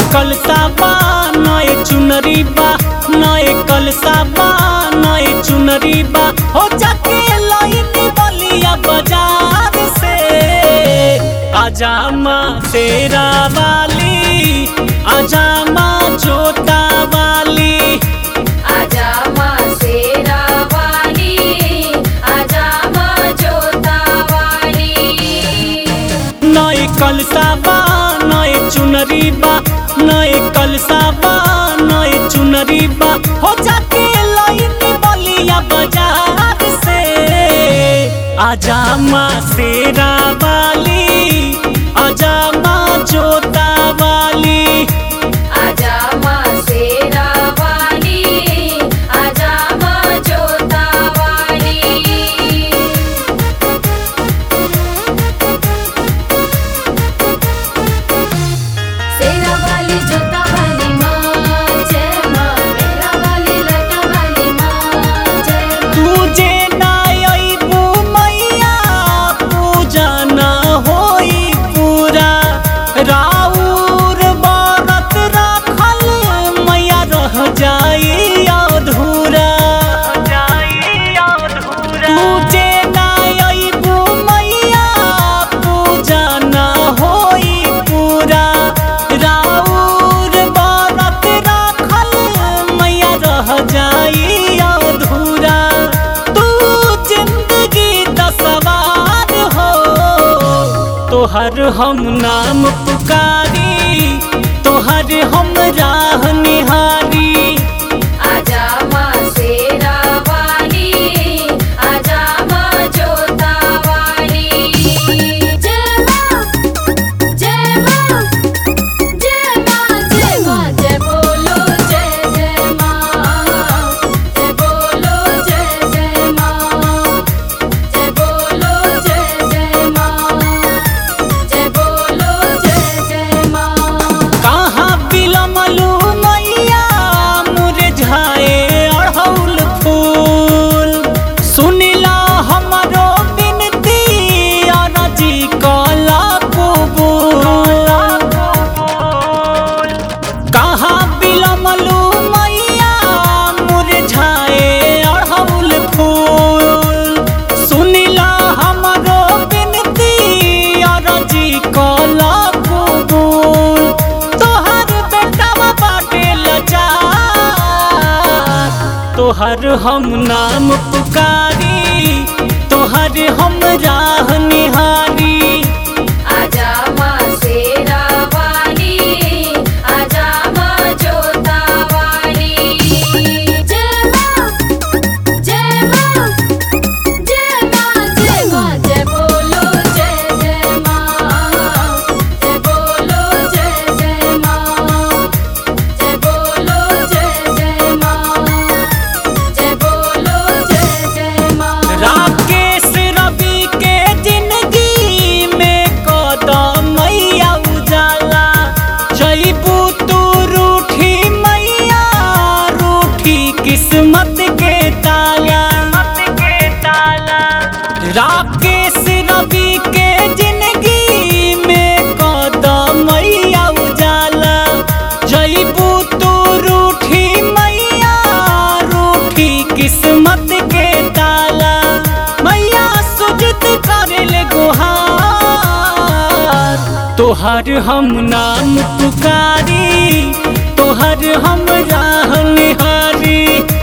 कलसा बा नए चुनरी बा नए कलसा बा नए चुनरी बा हो जाके लाइन बलिया बाजार से आजा माँ तेरा वाली आजा माँ जोता वाली आजा माँ शेरा वाली आजा माँ जोता वाली नए कलसा बा नए चुनरी बा नए कलसा बा नए चुनरी बा हो जाके लाइन बलिया बाजार से आजा माँ शेरा वाली आजा माँ जोता वाली आजा माँ शेरा वाली आजा माँ जोता वाली शेरा वाली जोता वाली माँ जय माँ मेरा वाली लटा वाली माँ जय माँ तुझे ना अइबू मैया पूजा ना होई पूरा राउर बारत राखल मैया रह जाई अधूरा तुझे ना अइबू मैया पूजा ना होई पूरा राउर बारत राखल मैया रह जाई अधूरा तू जिंदगी दा सवार हो तोहर हम नाम पुकारी तोहर हम राह निहारी आजा माँ शेरा वाली आजा माँ जोता वाली जय माँ जय माँ जय माँ जय माँ जय बोलो जय जय माँ जय बोलो जय जय माँ जय बोलो जय जय माँ जय बोलो जय जय माँ कहाँ बिलमलू मैया मुरझाए अड़हुल फूल सुनिला हमरो बिनती अरजी कला कबूल कहाँ बिलमलू मैया मुरझाए अड़हुल फूल सुनिला हमरो बिनती अरजी कला कबूल तोहर बेटावा बाटे लाचार तोहर हम नाम पुकारी तोहर हम राह निहारी आजा माँ शेरा वाली आजा माँ जोता वाली जय माँ जय माँ जय माँ जय माँ जय बोलो जय जय माँ जय बोलो जय जय माँ जय बोलो जय जय माँ जय बोलो जय जय माँ राकेश रवि के जिंदगी में कदम मैया उजाला जईबू तू रूठी मैया रूठी किस्मत के ताला राकेश रवि के जिंदगी में कदम मैया उजाला जईबू तू रूठी मैया रूठी किस्मत के ताला मैया सुजत करल गुहार तोहर हम नाम पुकारी तोहर हम राह निहारी